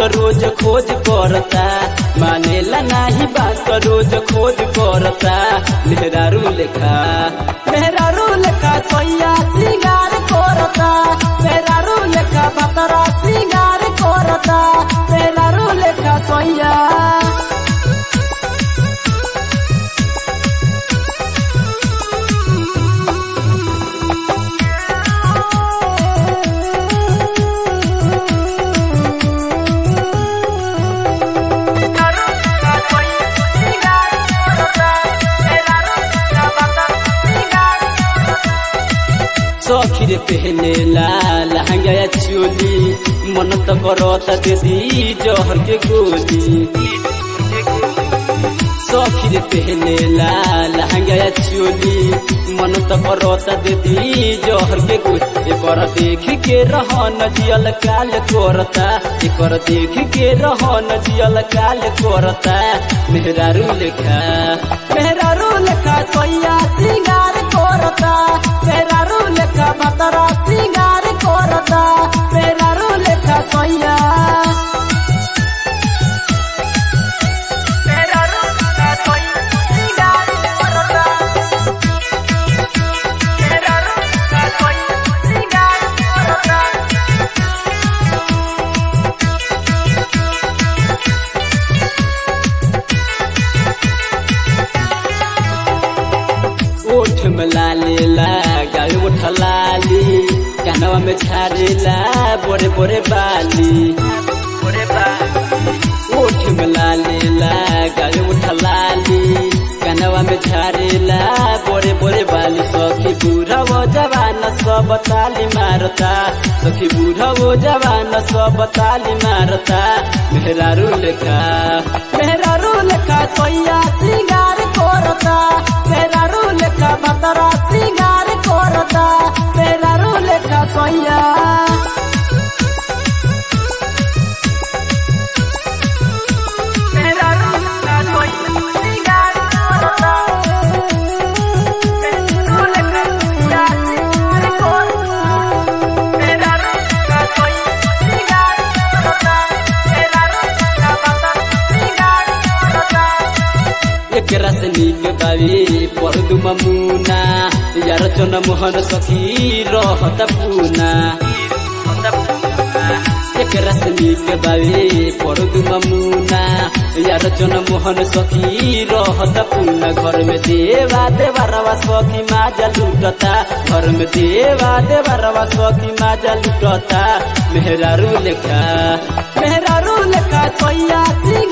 रोज खोज करता मानेला नाही बात रोज खोज करता मेहरारू लेखा मेहरारू लेखा सोया सिंगार करता मेहरारू लेखा बतरा सिंगार करता मेहरारू लेखा सोया सखीर पहने ला लहंगा या चोली मन त करता दीदी जहर के गोली सखीर पहने ला लहंगा या चोली मन त करता दीदी जहर के गोली एकर देख के रहन जियल काल करता एकर देख के रहन जियल काल करता मेहरारू लेखा मेहरारू लेखा सोया सिंगार करता मेहरारू लेखा बतरा सिंगार करता मेहरारू लेखा सोया ओठ में लालेला गाल उठ लाली कानवा में छारेला बोरे बोरे बाली ओठ में लालेला गाल उठ लाली कानवा में छारेला बोरे बोरे बाली सखी बूढ़ा वो जवान सब ताली मारता सखी बूढ़ा वो जवान सब ताली मारता मेहरारू लेखा मेहरारू लेखा सोया सिंगार करता मेहरारू लेखा बतरा सिंगार करता मेहरारू लेखा सोया एकरा से नीक बावी परदु ममुना यार चन मोहन सखी रहत पूना एकरा से नीक बावी परदु ममुना यार चन मोहन सखी रहत पूना घर में देवा देवरवा सखी माजा लुटता घर में देवा देवरवा सखी माजा लुटता मेहरारू लेखा मेहरारू लेखा सोया सिंह